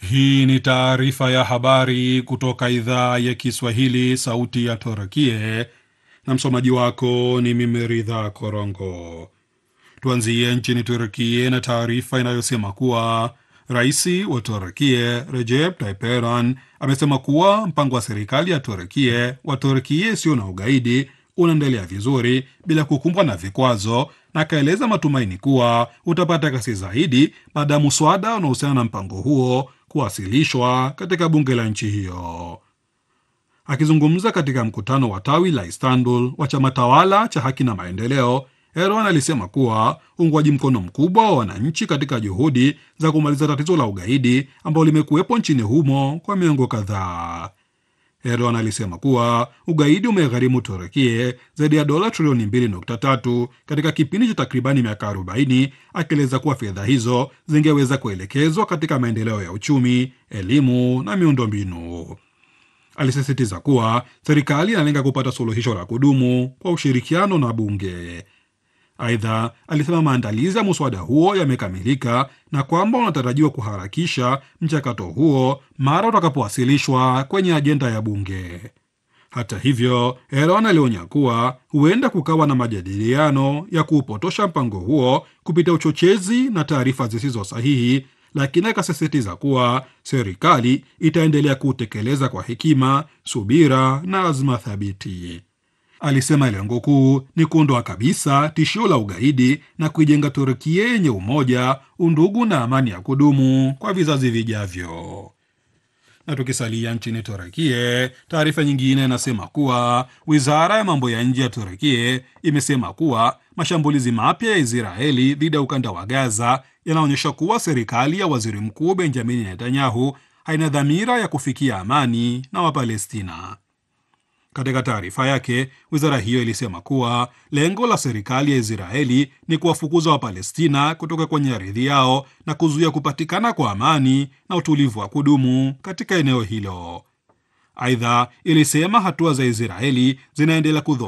Hii ni taarifa ya habari kutoka idhaa ya Kiswahili, sauti ya Torakie, na msomaji wako ni mimi Ridha Korongo. Tuanzie nchini Turkie na taarifa inayosema kuwa rais wa Turkie Recep Tayyip Erdogan amesema kuwa mpango wa serikali ya Turkie wa Turkie isiyo na ugaidi unaendelea vizuri bila kukumbwa na vikwazo, na akaeleza matumaini kuwa utapata kasi zaidi baada ya muswada unaohusiana na mpango huo kuwasilishwa katika bunge la nchi hiyo. Akizungumza katika mkutano wa tawi la Istanbul wa chama tawala cha Haki na Maendeleo, Erdogan alisema kuwa uungwaji mkono mkubwa wa wananchi katika juhudi za kumaliza tatizo la ugaidi ambalo limekuwepo nchini humo kwa miongo kadhaa. Erdogan alisema kuwa ugaidi umegharimu Turukie zaidi ya dola trilioni 2.3 katika kipindi cha takribani miaka 40, akieleza kuwa fedha hizo zingeweza kuelekezwa katika maendeleo ya uchumi, elimu na miundombinu. Alisisitiza kuwa serikali inalenga kupata suluhisho la kudumu kwa ushirikiano na bunge. Aidha, alisema maandalizi ya muswada huo yamekamilika na kwamba unatarajiwa kuharakisha mchakato huo mara utakapowasilishwa kwenye ajenda ya bunge. Hata hivyo, Erdogan alionya kuwa huenda kukawa na majadiliano ya kuupotosha mpango huo kupitia uchochezi na taarifa zisizo sahihi, lakini akasisitiza kuwa serikali itaendelea kuutekeleza kwa hekima, subira na azma thabiti. Alisema lengo kuu ni kuondoa kabisa tishio la ugaidi na kuijenga Turkia yenye umoja, undugu na amani ya kudumu kwa vizazi vijavyo. Na tukisalia nchini Turkia, taarifa nyingine inasema kuwa wizara ya mambo ya nje ya Turkia imesema kuwa mashambulizi mapya ya Israeli dhidi ya ukanda wa Gaza yanaonyesha kuwa serikali ya waziri mkuu Benjamin Netanyahu haina dhamira ya kufikia amani na Wapalestina. Katika taarifa yake, wizara hiyo ilisema kuwa lengo la serikali ya Israeli ni kuwafukuza Wapalestina kutoka kwenye ardhi yao na kuzuia kupatikana kwa amani na utulivu wa kudumu katika eneo hilo. Aidha, ilisema hatua za Israeli zinaendelea